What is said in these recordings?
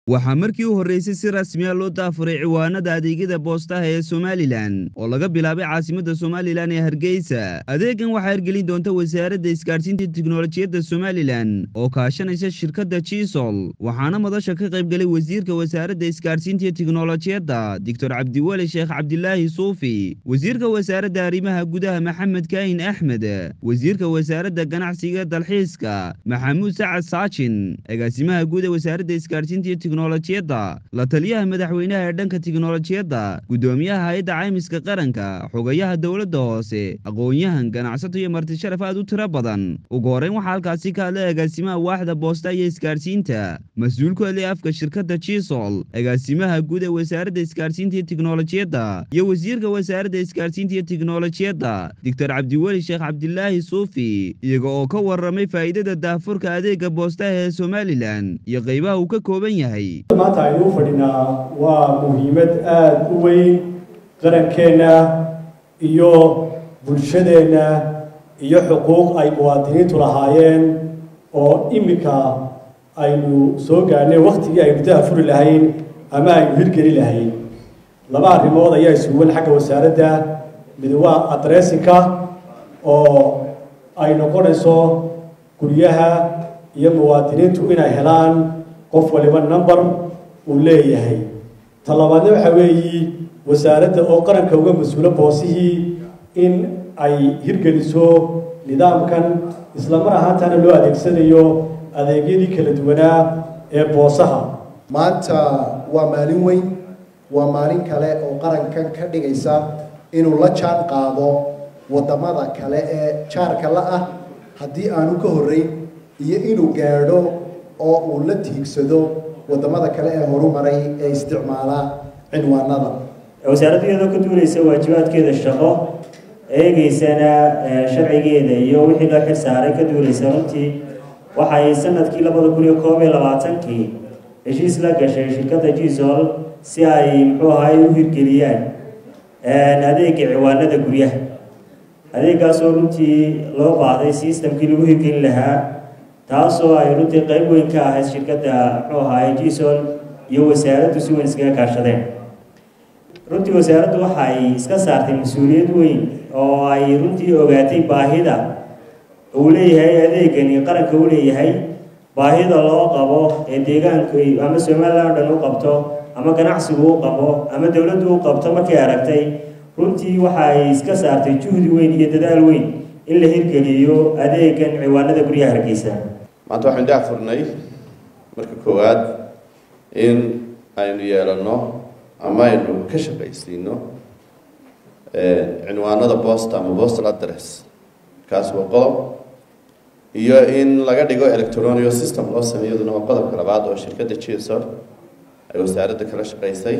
waxaa markii u horreysay si rasmiya loo daafuray ciwaanada adeegyada boostaha ee somalilan oo laga bilaabay caasimadda somalilan ee hargeysa adeegan waxaa hirgelin doonta wasaaradda isgaadhsiinta tiknolojiyadda somalilan oo kaashanaysa shirkadda jisol waxaana madasha ka qaybgalay wasiirka wasaaradda isgaadhsiinta iyo tiknolojiyadda doctor cabdiweli sheekh cabdilaahi suufi wasiirka wasaaradda arrimaha gudaha maxamed kaahin axmed wasiirka wasaaradda ganacsiga dalxiiska maxamuud sacad saajin agaasimaha guud ee wasaaradda isgaadhsiinta iyo tiknolojiyadda la taliyaha madaxweynaha ee dhanka tiknolojiyadda guddoomiyaha hay-adda caymiska qaranka xogayaha dowladda hoose aqoon-yahan ganacsato iyo marti sharaf aad u tiro badan ugu horreyn waxaa halkaasi ka hadlay agaasimaha waaxda boosta iyo isgaadhsiinta mas-uul ku hadlay afka shirkadda jisol agaasimaha guud ee wasaaradda isgaadhsiinta iyo tiknolojiyadda iyo wasiirka wasaaradda isgaadhsiinta iyo tiknolojiyadda doctor cabdiweli sheekh cabdilaahi suufi iyaga oo ka warramay faa'iidada daafurka adeega boostaha ee somalilan iyo qaybaha uu ka kooban yahay maanta aynu u fadhinaa waa muhiimad aada u weyn qarankeenna iyo bulshadeenna iyo xuquuq ay muwaadiniintu lahaayeen oo iminka aynu soo gaarnay wakhtigii aynu daafuri lahayn ama aynu hirgeli lahayn laba arrimood ayaa isuwan xagga wasaaradda mid waa adressinka oo ay noqonayso guryaha iyo muwaadiniintu inay helaan qof waliba number uu leeyahay talabaadna waxaa weeyi wasaaradda oo qaranka uga mas-uulo boosihii in ay hirgeliso nidaamkan isla mar ahaantana loo adeegsanayo adeegyadii kala duwanaa ee boosaha maanta waa maalin weyn waa maalin kale oo qarankan ka dhigaysa inuu la jaan qaado waddamada kale ee jaarka la ah haddii aanu ka horreyn iyo inuu gaadho oo uu la tiigsado waddamada kale ee horumaray ee isticmaala cinwaanada wasaaraddu iyadoo ka duulaysa waajibaadkeeda shaqo eegeysana sharcigeeda iyo wixii loo xil saaray ka duulaysa runtii waxay sanadkii labada kun iyo koob iyo labaatankii heshiis la gashay shirkadda jisol si ay muxuu ahaay u hirgeliyaan adeega ciwaanada guryaha adeegaasoo runtii loo baahday sistamkii lagu hirgelin lahaa taasoo ay runtii qayb weyn ka ahayd shirkadda muxuu ahaay jisol iyo wasaaraddu si weyn iskaga kaashadeen runtii wasaaraddu waxay iska saartay mas-uuliyad weyn oo ay runtii ogaatay baahida uu leeyahay adeegani qaranka u leeyahay baahida loo qabo ee deegaanku ama somalilan o dhan u qabto ama ganacsigu u qabo ama dowladdu u qabto markay aragtay runtii waxay iska saartay juhdi weyn iyo dadaal weyn in la hirgeliyo adeegan ciwaanada guryaha hargeysa maanta waxaynu daafurnay marka koowaad in aynu yeelanno ama aynu ka shaqaysiino cinwaanada boosta ama postal address kaas waa qodob iyo in laga dhigo electronic system loo sameeyo iyaduna waa qodobka labaad oo shirkadda jisor ay wasaaradda kala shaqaysay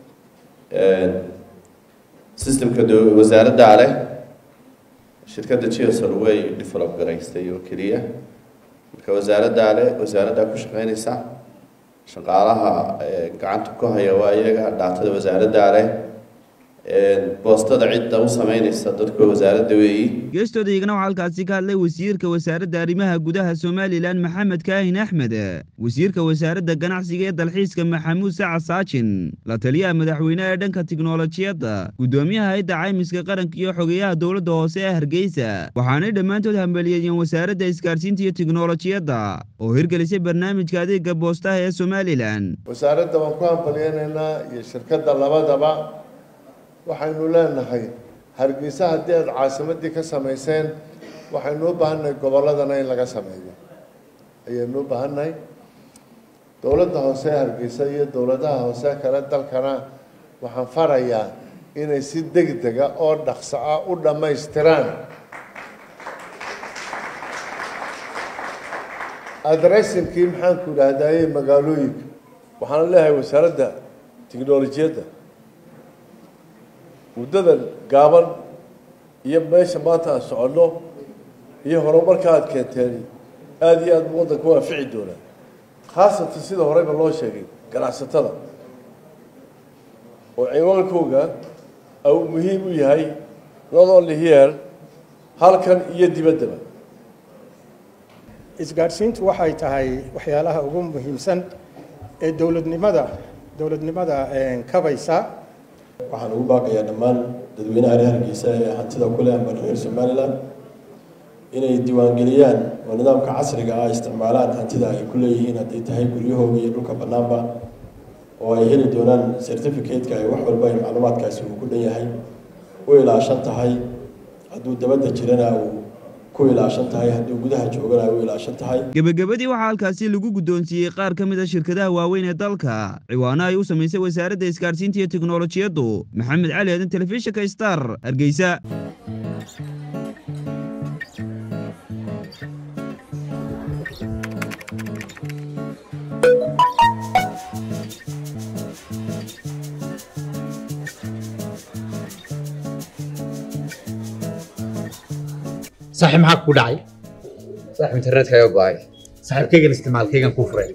systemka wasaaraddaa leh shirkadda jisor way develop garaystay oo keliya marka wasaaraddaa leh wasaaraddaa ku shaqeynaysa shaqaalaha gacanta ku haya waa iyaga dhaatada wasaaraddaa leh boostada cidda u sameynaysa dadka wasaaradda weeyi geestooda iyagana waxaa halkaasi ka hadlay wasiirka wasaaradda arrimaha gudaha somalilan maxamed kaahin axmed wasiirka wasaaradda ganacsiga ee dalxiiska maxamuud sacad saajin la taliyaha madaxweynaha ee dhanka tiknolojiyadda guddoomiyaha hay-adda caymiska qaranka iyo xogeyaha dowladda hoose ee hargeysa waxaanay dhammaantood hambaliyeeyeen wasaaradda isgaadhsiinta iyo tiknolojiyadda oo hirgelisay barnaamijka adeega boostaha ee somalilan wasaaradda waan ku hambaliyeynaynaa iyo shirkadda labadaba waxaynu leenahay hargeysa haddii aada caasimadii ka samayseen waxaynu u baahannahay gobolladana in laga sameeyo ayaynu u baahannahay dowladda hoose ee hargeysa iyo dowladaha hoose kale dalkana waxaan farayaa inay si degdega oo dhaqso ah u dhammaystiraan adressinkii maxaanku idhahdaaye magaalooyinka waxaan leeyahay wasaaradda tiknolojiyadda muddadan gaaban iyo meesha maanta aan soconno iyo horumarka aada keenteen aada iyo aada waddanka u anfici doonaa khaasatan sida horeyba loo sheegay ganacsatada oo ciwaankooga uu muhiim u yahay not only here halkan iyo dibaddaba isgaadhsiintu waxay tahay waxyaalaha ugu muhiimsan ee dowladnimada dowladnimada kabaysa waxaan ugu baaqayaa dhammaan dadweynaha reer hargeysa ee hantida ku leh amba reer somalilan inay diiwaangeliyaan oo nidaamka casriga ah isticmaalaan hantida ay ku leeyihiin hadday tahay guryahooga iyo dhulka bannaanba oo ay heli doonaan certificate-ka ay wax walba ay macluumaadkaasi uu ku dhan yahay u ilaashan tahay hadduu dabadda jirana uu ku ilaashan tahay hadduu gudaha joogana ay u ilaashan tahay gebagabadii waxaa halkaasi lagu guddoonsiiyey qaar ka mid a shirkadaha waaweyn ee dalka ciwaano ay u samaysay wasaaradda isgaadhsiinta iyo teknolojiyaddu maxamed cali aadan telefishinka star hargeysa saaxiib maxaa kugu dhacay saaxiib internetkaaga go'ay saaxiibkaygan isticmaalkaygan kuu furay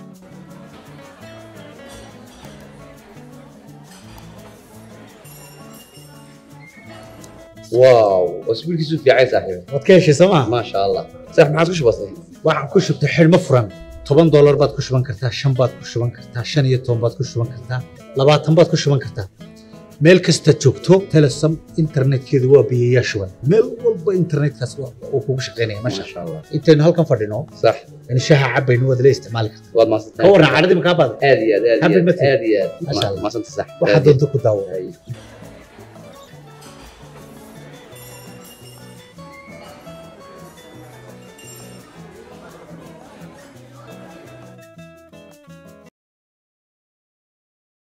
waaw wasbiilkiisu fiicay saaxiib waad ka heshay soo maa maasha allah saaxiib maxaad ku shubatay waxaan ku shubtay xidhmo furan toban doolar baad ku shuban kartaa shan baad ku shuban kartaa shan iyo toban baad ku shuban kartaa labaatan baad ku shuban kartaa meel kasta joogto telesom internetkeedu waa biyayaa shuban meel walba internetkaas uu kugu shaqaynaya masha allah intaynu halkan fadhino sax in shaha cabaynu waad la isticmaali kartaa waad maasantay ka warran caradii makaa baada aad iyo aad aad iyo Happy aad birthday. aad iyo aad Masha Allah. maasanta sax waxaad doonto ku daawo Ay.